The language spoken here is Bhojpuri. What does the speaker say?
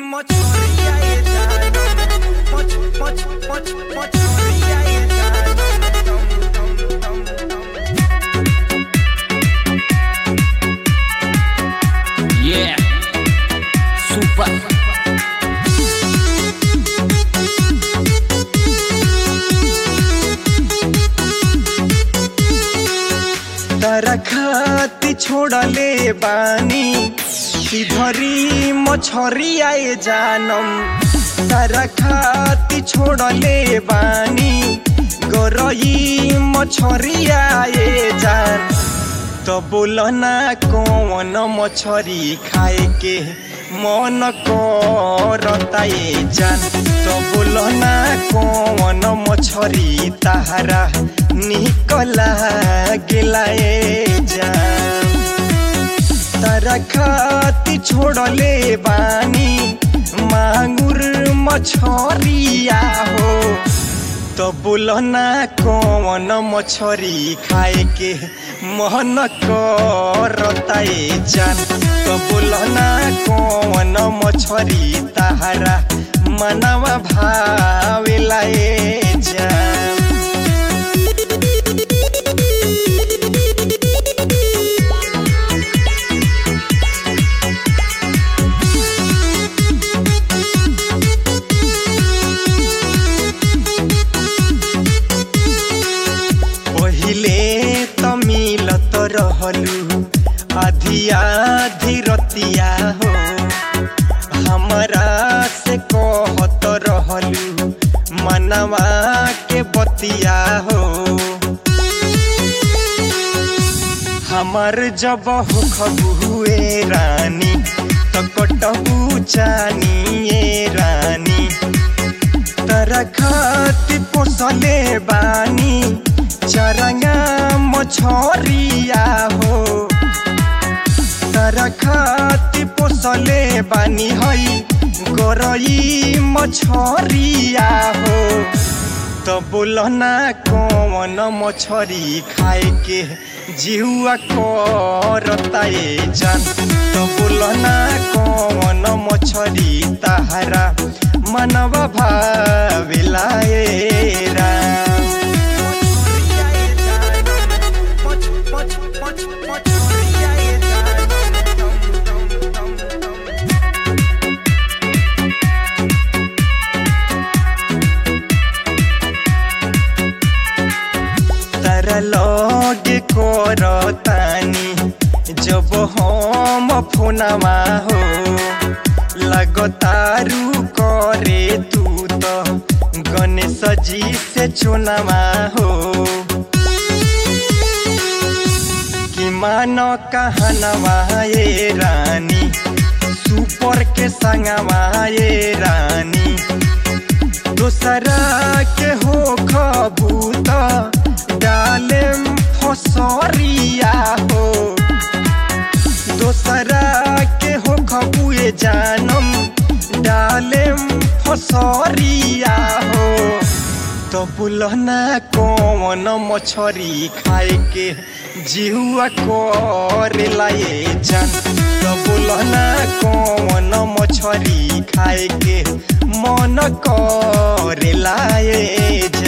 mochoria e jano moch moch moch mochoria e jano tom tom tom tom Yeah. Super. तारा खाती छोड़ले बानी धरी मछरी आए जानम तारा खाती छोड़ले बानी गरई मछरी आए जान तो बोल ना कौन मछरी खाए के मन करता ये जान तो बोल ना कौन मछरी तारा निकला गेला ये जान तारा खाती छोड़ले बानी मांगुर मछरिया हो तो बोल ना कौन मछरी खाए के मन करता ये जान तो बोल ना कौन मछरी तारा मनवा भावेला ये जान पहिले त मिलत रहलु आधी आधी रतिया हो हमरा से कहत रहलु मनवा के बतिया हो हमर जब हो खबुए रानी त कटबु चानिए रानी तरा खाती पोसले बानी चरंगा मछरिया हो तरा खाती पोसले बानी हई गरई मछरिया हो तो बोल ना कौन मछरी खाए के जिहुआ करता ये जान तो बोल ना कौन मछरी तारा मनवा भाविला ये राम तारा लगे करतानी जब हम फोनवा हो लगतारू करे तू तो गणेश जी से चुनावा हो कि मानो कहनवा ये रानी सुपर के संगवा ये रानी दूसरा के हो खबूत डाले फसरिया हो दूसरा के हो खबुए जानम डाले फसरिया हो तो बुलना कौन मछरी खाए के जिहुआ करेला ये जान तो बुलना कौन मछरी खाए के मन करेला ये